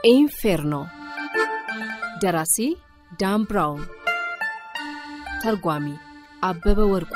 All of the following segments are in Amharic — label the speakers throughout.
Speaker 1: ኢንፌርኖ ደራሲ ዳን ብራውን ተርጓሚ አበበ ወርቁ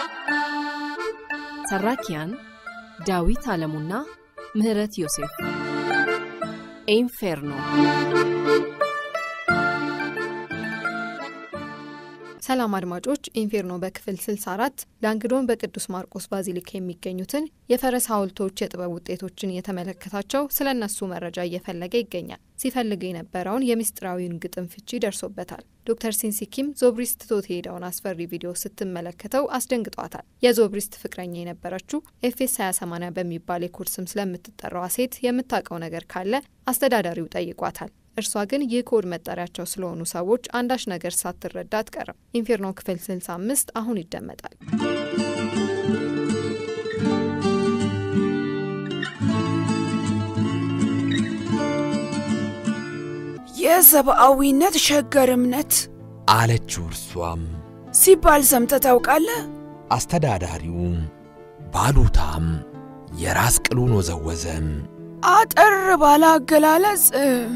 Speaker 1: ተራኪያን ዳዊት አለሙና ምህረት ዮሴፍ ኢንፌርኖ
Speaker 2: ሰላም አድማጮች፣ ኢንፌርኖ በክፍል 64 ላንግዶን በቅዱስ ማርቆስ ባዚሊካ የሚገኙትን የፈረስ ሐውልቶች የጥበብ ውጤቶችን እየተመለከታቸው ስለ እነሱ መረጃ እየፈለገ ይገኛል። ሲፈልግ የነበረውን የምስጢራዊውን ግጥም ፍቺ ደርሶበታል። ዶክተር ሲንሲኪም ዞብሪስት ትቶት የሄደውን አስፈሪ ቪዲዮ ስትመለከተው አስደንግጧታል። የዞብሪስት ፍቅረኛ የነበረችው ኤፌስ 2080 በሚባል የኮድ ስም ስለምትጠራዋ ሴት የምታውቀው ነገር ካለ አስተዳዳሪው ጠይቋታል። እርሷ ግን ይህ ኮድ መጠሪያቸው ስለሆኑ ሰዎች አንዳች ነገር ሳትረዳ አትቀርም። ኢንፌርኖ ክፍል 65 አሁን ይደመጣል።
Speaker 3: የሰብአዊነት ሸገር እምነት
Speaker 4: አለችው። እርሷም
Speaker 3: ሲባል ሰምተህ ታውቃለህ?
Speaker 4: አስተዳዳሪው ባሉታም የራስ ቅሉን ወዘወዘም።
Speaker 3: አጠር ባለ አገላለጽ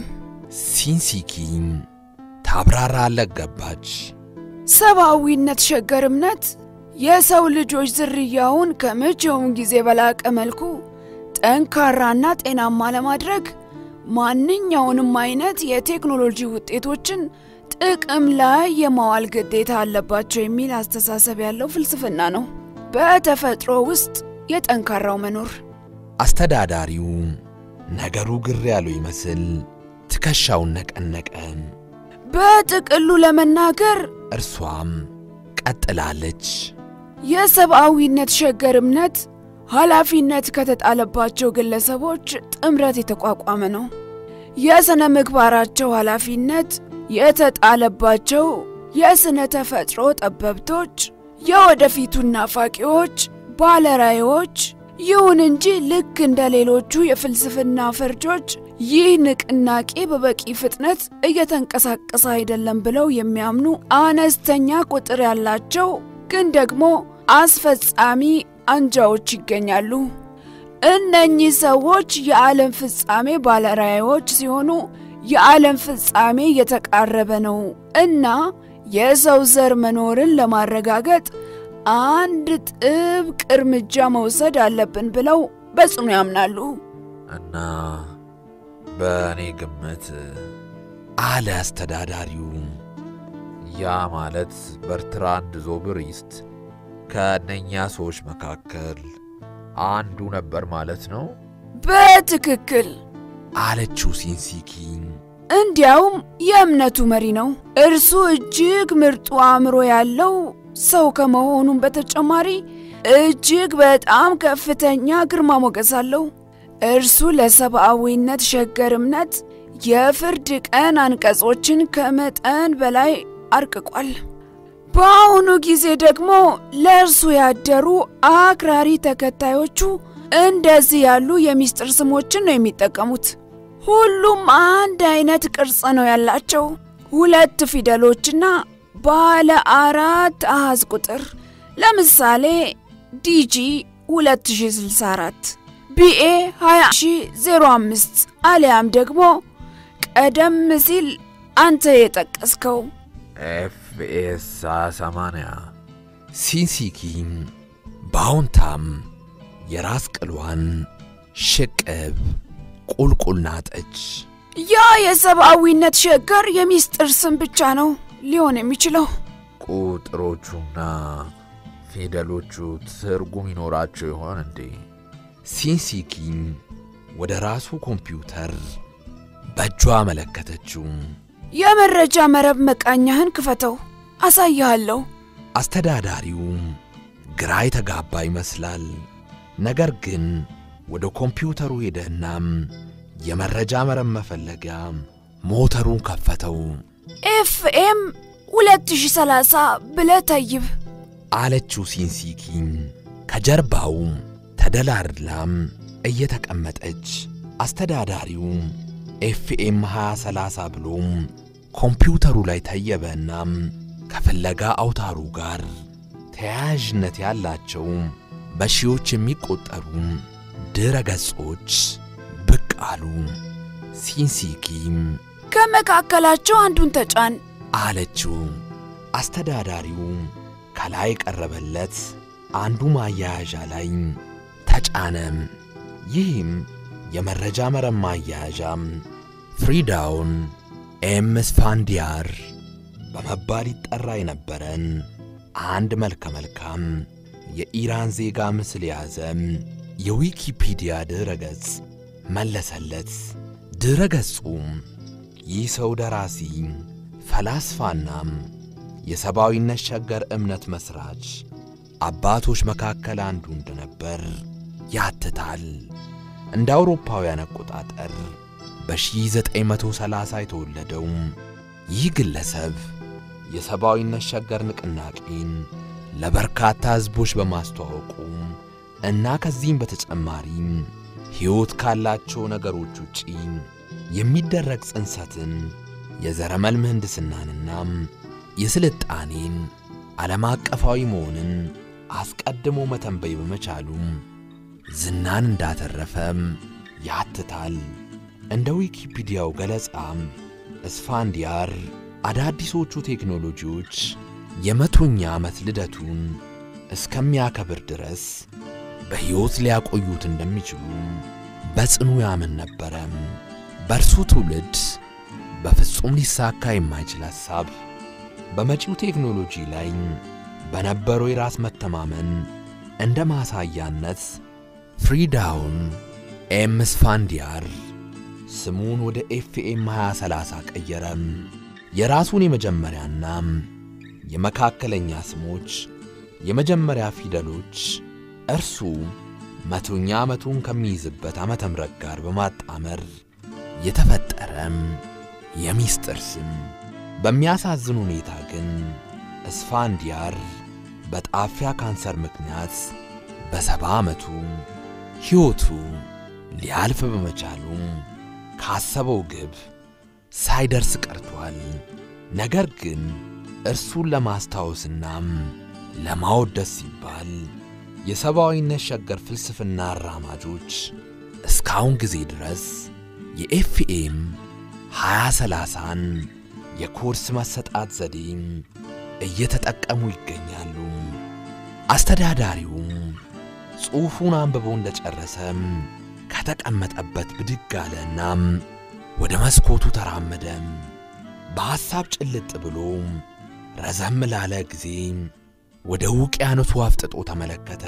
Speaker 4: ሲንሲኪ ታብራራለት ገባች።
Speaker 3: ሰብአዊነት ሸገር እምነት የሰው ልጆች ዝርያውን ከመቼውም ጊዜ በላቀ መልኩ ጠንካራና ጤናማ ለማድረግ ማንኛውንም አይነት የቴክኖሎጂ ውጤቶችን ጥቅም ላይ የማዋል ግዴታ አለባቸው የሚል አስተሳሰብ ያለው ፍልስፍና ነው። በተፈጥሮ ውስጥ የጠንካራው መኖር
Speaker 4: አስተዳዳሪው ነገሩ ግር ያለው ይመስል ትከሻውን ነቀነቀ።
Speaker 3: በጥቅሉ ለመናገር
Speaker 4: እርሷም ቀጥላለች።
Speaker 3: የሰብአዊነት ሸገር እምነት ኃላፊነት ከተጣለባቸው ግለሰቦች ጥምረት የተቋቋመ ነው። የሥነ ምግባራቸው ኃላፊነት የተጣለባቸው የሥነ ተፈጥሮ ጠበብቶች፣ የወደፊቱን ናፋቂዎች፣ ባለራዕዮች። ይሁን እንጂ ልክ እንደ ሌሎቹ የፍልስፍና ፈርጆች ይህ ንቅናቄ በበቂ ፍጥነት እየተንቀሳቀሰ አይደለም ብለው የሚያምኑ አነስተኛ ቁጥር ያላቸው ግን ደግሞ አስፈጻሚ አንጃዎች ይገኛሉ። እነኚህ ሰዎች የዓለም ፍጻሜ ባለራዕዮች ሲሆኑ የዓለም ፍጻሜ እየተቃረበ ነው እና የሰው ዘር መኖርን ለማረጋገጥ አንድ ጥብቅ እርምጃ መውሰድ አለብን ብለው በጽኑ ያምናሉ።
Speaker 5: እና በእኔ ግምት
Speaker 4: አለ አስተዳዳሪው።
Speaker 5: ያ ማለት በርትራንድ ዞብሪስት ከእነኛ ሰዎች መካከል አንዱ ነበር ማለት ነው።
Speaker 3: በትክክል
Speaker 4: አለችው ሲንሲኪ።
Speaker 3: እንዲያውም የእምነቱ መሪ ነው። እርሱ እጅግ ምርጡ አእምሮ ያለው ሰው ከመሆኑም በተጨማሪ እጅግ በጣም ከፍተኛ ግርማ ሞገስ አለው። እርሱ ለሰብአዊነት ሸገር እምነት የፍርድ ቀን አንቀጾችን ከመጠን በላይ አርቅቋል። በአሁኑ ጊዜ ደግሞ ለእርሱ ያደሩ አክራሪ ተከታዮቹ እንደዚህ ያሉ የሚስጥር ስሞችን ነው የሚጠቀሙት። ሁሉም አንድ አይነት ቅርጽ ነው ያላቸው፣ ሁለት ፊደሎችና ባለ አራት አሃዝ ቁጥር። ለምሳሌ ዲጂ 2064፣ ቢኤ 20005 አሊያም ደግሞ ቀደም ሲል አንተ የጠቀስከው
Speaker 5: ኤፍኤስ 80
Speaker 4: ሲንሲኪ በአዎንታም የራስ ቅሏን ሽቅብ ቁልቁል ናጠች።
Speaker 3: ያ የሰብአዊነት ሸገር የሚስጥር ስም ብቻ ነው ሊሆን የሚችለው።
Speaker 5: ቁጥሮቹና ፊደሎቹ ትርጉም ይኖራቸው ይሆን እንዴ?
Speaker 4: ሲንሲኪ ወደ ራሱ ኮምፒውተር በእጇ አመለከተችው።
Speaker 3: የመረጃ መረብ መቃኛህን ክፈተው፣ አሳይሃለሁ።
Speaker 4: አስተዳዳሪው ግራ የተጋባ ይመስላል። ነገር ግን ወደ ኮምፒውተሩ ሄደናም የመረጃ መረብ መፈለጊያ ሞተሩን ከፈተው።
Speaker 3: ኤፍኤም 2030 ብለህ ተይብ
Speaker 4: አለችው ሲንሲኪ ከጀርባው ተደላድላም እየተቀመጠች። አስተዳዳሪው ኤፍኤም 2030 ብሎም ኮምፒውተሩ ላይ ተየበናም ከፍለጋ አውታሩ ጋር ተያያዥነት ያላቸው በሺዎች የሚቆጠሩ ድረ ገጾች ብቅ አሉ። ሲንሲኪም
Speaker 3: ከመካከላቸው አንዱን ተጫን።
Speaker 4: አለችው። አስተዳዳሪው ከላይ ቀረበለት አንዱ ማያያዣ ላይ ተጫነም። ይህም የመረጃ መረብ ማያያዣም ፍሪዳውን ኤም ስፋንዲያር በመባል ይጠራ የነበረን አንድ መልከ መልካም የኢራን ዜጋ ምስል የያዘ የዊኪፒዲያ ድረ ገጽ መለሰለት። ድረ ገጹም ይህ ሰው ደራሲ ፈላስፋናም የሰብአዊነት ሸገር እምነት መሥራች አባቶች መካከል አንዱ እንደነበር ያትታል። እንደ አውሮፓውያን አቆጣጠር በ1930 የተወለደው ይህ ግለሰብ የሰብአዊነት ሸገር ንቅናቄን ለበርካታ ሕዝቦች በማስተዋወቁ እና ከዚህም በተጨማሪም ሕይወት ካላቸው ነገሮች ውጪ የሚደረግ ጽንሰትን፣ የዘረመል ምህንድስናንና የስልጣኔን ዓለም አቀፋዊ መሆንን አስቀድሞ መተንበይ በመቻሉ ዝናን እንዳተረፈም ያትታል። እንደ ዊኪፒዲያው ገለጻም እስፋንዲያር አዳዲሶቹ ቴክኖሎጂዎች የመቶኛ ዓመት ልደቱን እስከሚያከብር ድረስ በሕይወት ሊያቆዩት እንደሚችሉ በጽኑ ያምን ነበረ። በእርሱ ትውልድ በፍጹም ሊሳካ የማይችል ሐሳብ በመጪው ቴክኖሎጂ ላይ በነበረው የራስ መተማመን እንደ ማሳያነት ፍሪዳውን ኤም ስፋንዲያር ስሙን ወደ ኤፍኤም 2030 ቀየረም። የራሱን የመጀመሪያና የመካከለኛ ስሞች የመጀመሪያ ፊደሎች እርሱ መቶኛ ዓመቱን ከሚይዝበት ዓመተ ምሕረት ጋር በማጣመር የተፈጠረም የሚስጥር ስም። በሚያሳዝን ሁኔታ ግን እስፋንዲያር በጣፊያ ካንሰር ምክንያት በሰባ ዓመቱ ሕይወቱ ሊያልፍ በመቻሉ ካሰበው ግብ ሳይደርስ ቀርቷል። ነገር ግን እርሱን ለማስታወስናም ለማወደስ ሲባል የሰብአዊነት ሸገር ፍልስፍና አራማጆች እስካሁን ጊዜ ድረስ የኤፍኤም 2030ን የኮርስ መሰጣት ዘዴም እየተጠቀሙ ይገኛሉ። አስተዳዳሪውም ጽሑፉን አንብቦ እንደጨረሰም ከተቀመጠበት ብድግ አለናም ወደ መስኮቱ ተራመደ። በሐሳብ ጭልጥ ብሎ ረዘም ላለ ጊዜ ወደ ውቅያኖሱ አፍጥጦ ተመለከተ።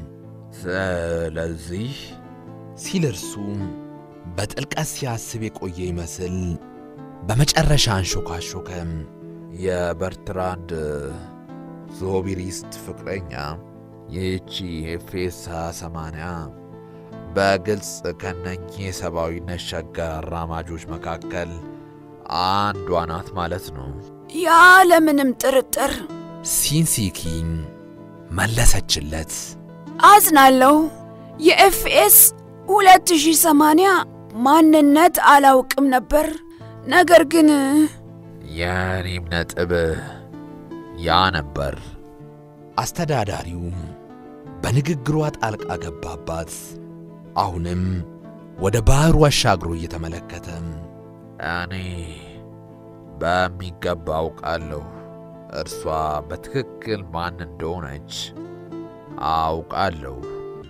Speaker 5: ስለዚህ
Speaker 4: ሲል እርሱ በጥልቀት ሲያስብ የቆየ ይመስል በመጨረሻ አንሾካሾከ።
Speaker 5: የበርትራንድ ዞቢሪስት ፍቅረኛ ይህቺ ኤፌሳ ሰማንያ በግልጽ ከነኚህ የሰብአዊነት ሸገር አራማጆች መካከል አንዷ ናት ማለት ነው።
Speaker 3: ያለምንም ጥርጥር
Speaker 4: ሲንሲኪን መለሰችለት።
Speaker 3: አዝናለሁ። የኤፍኤስ 2080 ማንነት አላውቅም ነበር። ነገር ግን
Speaker 5: የእኔም ነጥብ ያ ነበር።
Speaker 4: አስተዳዳሪው በንግግሯ ጣልቃ ገባባት። አሁንም ወደ ባሕሩ አሻግሮ እየተመለከተ
Speaker 5: እኔ በሚገባ አውቃለሁ እርሷ በትክክል ማን እንደሆነች አውቃለሁ።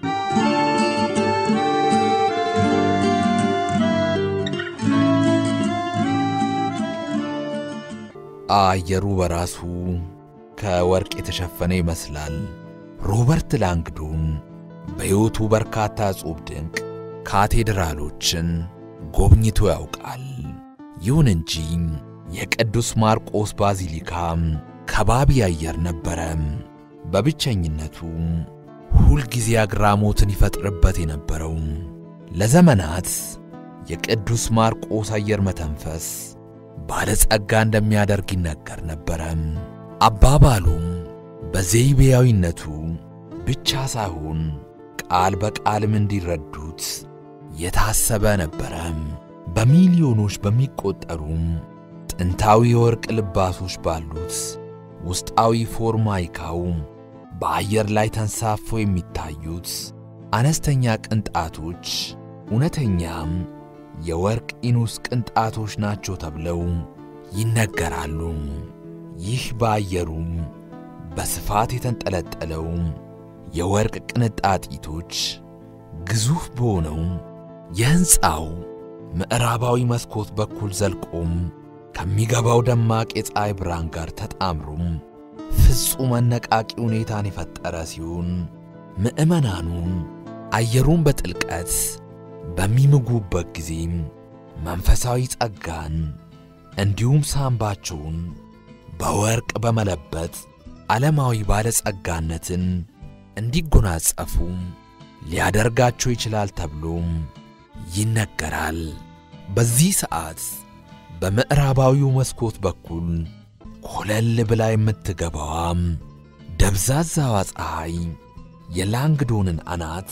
Speaker 4: አየሩ በራሱ ከወርቅ የተሸፈነ ይመስላል። ሮበርት ላንግዶን በሕይወቱ በርካታ ዕጹብ ድንቅ ካቴድራሎችን ጎብኝቶ ያውቃል። ይሁን እንጂ የቅዱስ ማርቆስ ባዚሊካ ከባቢ አየር ነበረ። በብቸኝነቱ ሁልጊዜ አግራሞትን ይፈጥርበት የነበረው ለዘመናት የቅዱስ ማርቆስ አየር መተንፈስ ባለጸጋ እንደሚያደርግ ይነገር ነበረ። አባባሉም በዘይቤያዊነቱ ብቻ ሳይሆን ቃል በቃልም እንዲረዱት የታሰበ ነበረ። በሚሊዮኖች በሚቆጠሩም ጥንታዊ የወርቅ ልባሶች ባሉት ውስጣዊ ፎርማይካው በአየር ላይ ተንሳፈው የሚታዩት አነስተኛ ቅንጣቶች እውነተኛም የወርቅ ኢኑስ ቅንጣቶች ናቸው ተብለው ይነገራሉ። ይህ በአየሩ በስፋት የተንጠለጠለው የወርቅ ቅንጣጢቶች ግዙፍ በሆነው የሕንፃው ምዕራባዊ መስኮት በኩል ዘልቆም ከሚገባው ደማቅ የፀሐይ ብርሃን ጋር ተጣምሮም ፍጹም አነቃቂ ሁኔታን የፈጠረ ሲሆን ምዕመናኑ አየሩን በጥልቀት በሚምጉበት ጊዜም መንፈሳዊ ጸጋን እንዲሁም ሳምባቸውን በወርቅ በመለበጥ ዓለማዊ ባለጸጋነትን እንዲጎናጸፉ ሊያደርጋቸው ይችላል ተብሎም ይነገራል። በዚህ ሰዓት በምዕራባዊው መስኮት በኩል ኮለል ብላ የምትገባዋም ደብዛዛዋ ፀሐይ የላንግዶንን አናት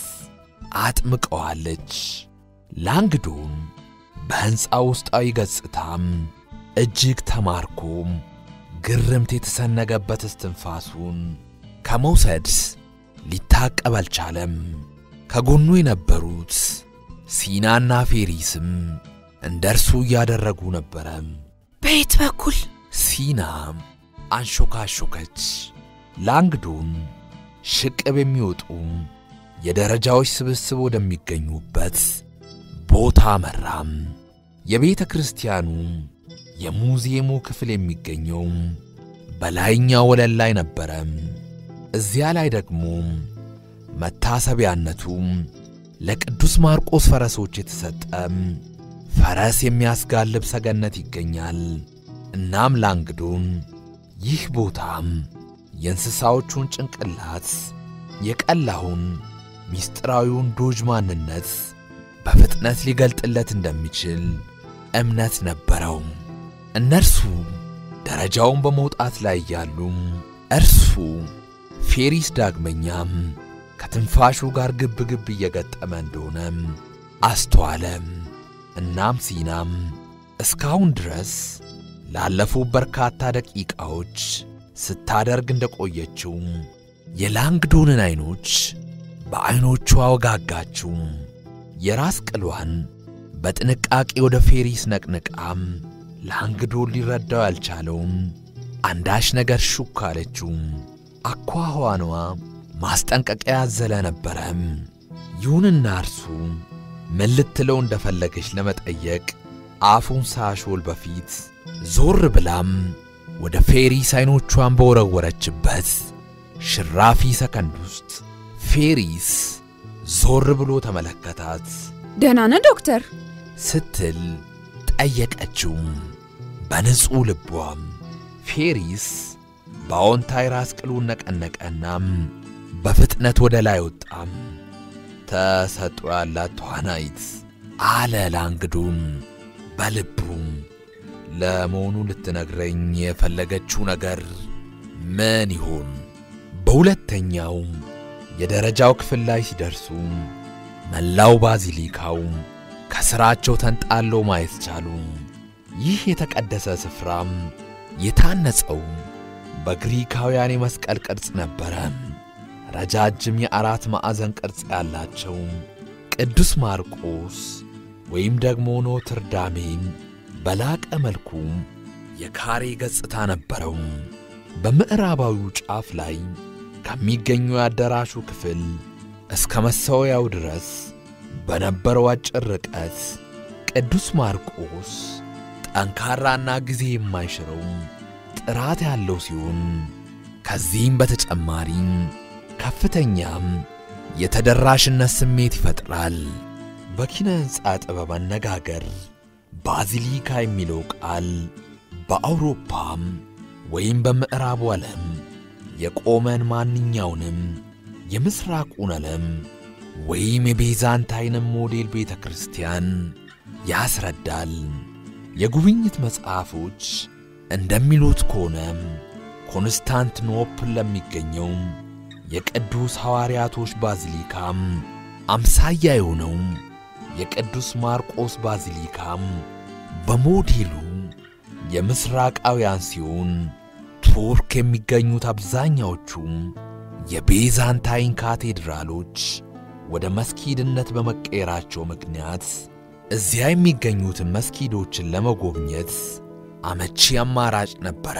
Speaker 4: አጥምቀዋለች። ላንግዶን በሕንፃ ውስጣዊ ገጽታም እጅግ ተማርኮም ግርምት የተሰነገበት እስትንፋሱን ከመውሰድ ሊታቀብ አልቻለም። ከጎኑ የነበሩት ሲናና ፌሪስም እንደ እርሱ እያደረጉ ነበረ።
Speaker 3: በየት በኩል?
Speaker 4: ሲና አንሾካሾከች። ላንግዶን ሽቅብ የሚወጡ የደረጃዎች ስብስብ ወደሚገኙበት ቦታ መራም። የቤተ ክርስቲያኑ የሙዚየሙ ክፍል የሚገኘው በላይኛው ወለል ላይ ነበረ። እዚያ ላይ ደግሞ መታሰቢያነቱ ለቅዱስ ማርቆስ ፈረሶች የተሰጠ ፈረስ የሚያስጋልብ ሰገነት ይገኛል። እናም ላንግዶን ይህ ቦታም የእንስሳዎቹን ጭንቅላት የቀላውን ምስጢራዊውን ዶጅ ማንነት በፍጥነት ሊገልጥለት እንደሚችል እምነት ነበረው። እነርሱ ደረጃውን በመውጣት ላይ ያሉ እርሱ ፌሪስ ዳግመኛም ከትንፋሹ ጋር ግብ ግብ እየገጠመ እንደሆነም አስተዋለም። እናም ሲናም እስካሁን ድረስ ላለፉት በርካታ ደቂቃዎች ስታደርግ እንደቆየችው የላንግዶንን ዐይኖች በዐይኖቿ ወጋጋችው። የራስ ቅሏን በጥንቃቄ ወደ ፌሪስ ነቅንቃም ላንግዶን ሊረዳው ያልቻለውን አንዳች ነገር ሹክ አለችው። አኳኋኗ ማስጠንቀቂያ ያዘለ ነበረም። ይሁንና እርሱ ምን ልትለው እንደፈለገች ለመጠየቅ አፉን ሳሾል በፊት ዞር ብላም ወደ ፌሪስ ዐይኖቿን በወረወረችበት ሽራፊ ሰከንድ ውስጥ ፌሪስ ዞር ብሎ ተመለከታት
Speaker 3: ደህና ነህ ዶክተር?
Speaker 4: ስትል ጠየቀችው በንጹሕ ልቧም። ፌሪስ በአዎንታዊ ራስ ቅሉን ነቀነቀናም በፍጥነት ወደ ላይ ወጣም። ተሰጥኦ ያላት ተዋናይት አለ ላንግዶን በልቡ። ለመሆኑ ልትነግረኝ የፈለገችው ነገር ምን ይሆን? በሁለተኛው የደረጃው ክፍል ላይ ሲደርሱ መላው ባዚሊካው ከሥራቸው ተንጣለው ማየት ቻሉ። ይህ የተቀደሰ ስፍራም የታነጸው በግሪካውያን የመስቀል ቅርጽ ነበረ። ረጃጅም የአራት ማዕዘን ቅርጽ ያላቸው ቅዱስ ማርቆስ ወይም ደግሞ ኖትርዳሜም በላቀ መልኩ የካሬ ገጽታ ነበረው። በምዕራባዊው ጫፍ ላይ ከሚገኘው የአዳራሹ ክፍል እስከ መሠዊያው ድረስ በነበረው አጭር ርቀት ቅዱስ ማርቆስ ጠንካራና ጊዜ የማይሽረው ጥራት ያለው ሲሆን ከዚህም በተጨማሪ ከፍተኛም የተደራሽነት ስሜት ይፈጥራል። በኪነ ሕንፃ ጥበብ አነጋገር ባዚሊካ የሚለው ቃል በአውሮፓም ወይም በምዕራቡ ዓለም የቆመን ማንኛውንም የምሥራቁን ዓለም ወይም የቤዛንታይንም ሞዴል ቤተ ክርስቲያን ያስረዳል። የጉብኝት መጽሐፎች እንደሚሉት ከሆነም ኮንስታንትኖፕል ለሚገኘው የቅዱስ ሐዋርያቶች ባዚሊካም አምሳያ የሆነው የቅዱስ ማርቆስ ባዚሊካም በሞዴሉ የምሥራቃውያን ሲሆን ቱርክ የሚገኙት አብዛኛዎቹ የቤዛንታይን ካቴድራሎች ወደ መስጊድነት በመቀየራቸው ምክንያት እዚያ የሚገኙትን መስጊዶችን ለመጎብኘት አመቺ አማራጭ ነበረ።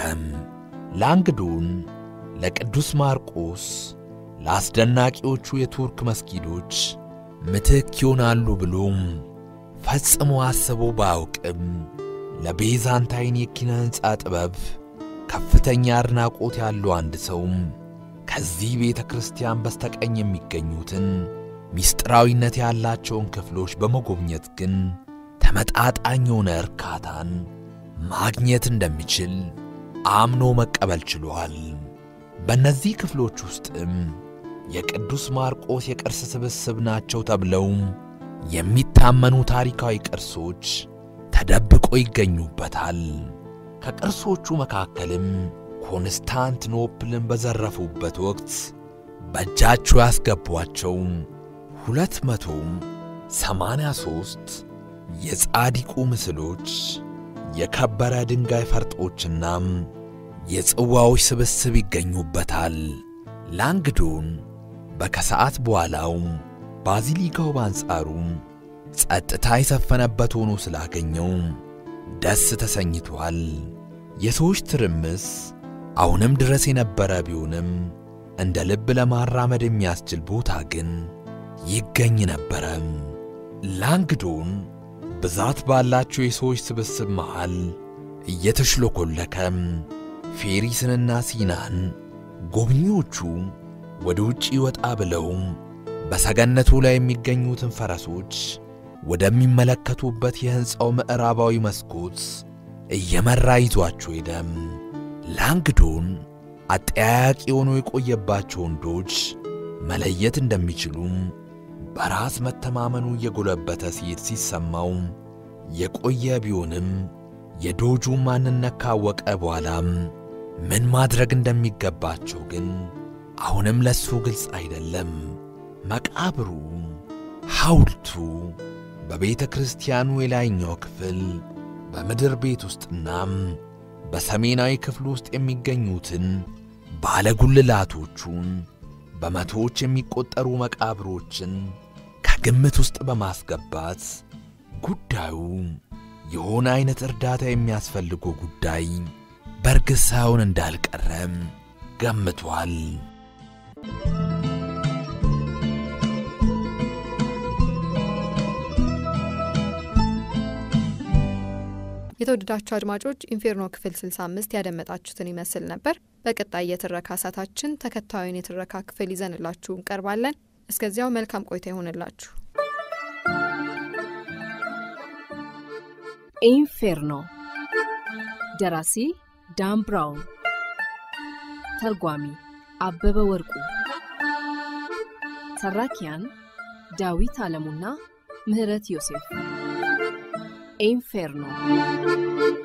Speaker 4: ላንግዶን ለቅዱስ ማርቆስ ለአስደናቂዎቹ የቱርክ መስጊዶች ምትክ ይሆናሉ ብሎም ፈጽሞ አስቦ ባያውቅም ለቤዛንታይን የኪነ ሕንፃ ጥበብ ከፍተኛ አድናቆት ያለው አንድ ሰውም ከዚህ ቤተ ክርስቲያን በስተቀኝ የሚገኙትን ምስጢራዊነት ያላቸውን ክፍሎች በመጎብኘት ግን ተመጣጣኝ የሆነ እርካታን ማግኘት እንደሚችል አምኖ መቀበል ችሏል። በእነዚህ ክፍሎች ውስጥም የቅዱስ ማርቆስ የቅርስ ስብስብ ናቸው ተብለው የሚታመኑ ታሪካዊ ቅርሶች ተደብቆ ይገኙበታል። ከቅርሶቹ መካከልም ኮንስታንቲኖፕልን በዘረፉበት ወቅት በእጃቸው ያስገቧቸው ሁለት መቶ ሰማንያ ሦስት የጻዲቁ ምስሎች፣ የከበረ ድንጋይ ፈርጦችና የጽዋዎች ስብስብ ይገኙበታል። ላንግዶን በከሰዓት በኋላው ባዚሊካው በአንጻሩ ጸጥታ የሰፈነበት ሆኖ ስላገኘው ደስ ተሰኝቷል። የሰዎች ትርምስ አሁንም ድረስ የነበረ ቢሆንም እንደ ልብ ለማራመድ የሚያስችል ቦታ ግን ይገኝ ነበረ። ላንግዶን ብዛት ባላቸው የሰዎች ስብስብ መሃል እየተሽሎኮለከ ፌሪስንና ሲናን ጎብኚዎቹ ወደ ውጪ ወጣ ብለው በሰገነቱ ላይ የሚገኙትን ፈረሶች ወደሚመለከቱበት የሕንፃው ምዕራባዊ መስኮት እየመራ ይዟቸው ሄደም። ላንግዶን አጠያያቂ ሆኖ የቆየባቸው ወንዶች መለየት እንደሚችሉም በራስ መተማመኑ እየጎለበተ ሲሄድ ሲሰማው የቆየ ቢሆንም የዶጁ ማንነት ካወቀ በኋላም ምን ማድረግ እንደሚገባቸው ግን አሁንም ለሱ ግልጽ አይደለም። መቃብሩ፣ ሐውልቱ በቤተ ክርስቲያኑ የላይኛው ክፍል በምድር ቤት ውስጥናም በሰሜናዊ ክፍል ውስጥ የሚገኙትን ባለጉልላቶቹን በመቶዎች የሚቆጠሩ መቃብሮችን ከግምት ውስጥ በማስገባት ጉዳዩ የሆነ አይነት እርዳታ የሚያስፈልገው ጉዳይ በእርግጥ ሳይሆን እንዳልቀረም ገምቷል።
Speaker 2: የተወደዳችሁ አድማጮች ኢንፌርኖ ክፍል 65 ያደመጣችሁትን ይመስል ነበር። በቀጣይ የትረካ ሰዓታችን ተከታዩን የትረካ ክፍል ይዘንላችሁ እንቀርባለን። እስከዚያው መልካም ቆይታ ይሆንላችሁ።
Speaker 1: ኢንፌርኖ ደራሲ ዳን ብራውን፣ ተርጓሚ አበበ ወርቁ፣ ተራኪያን ዳዊት አለሙና ምህረት ዮሴፍ። ኢንፌርኖ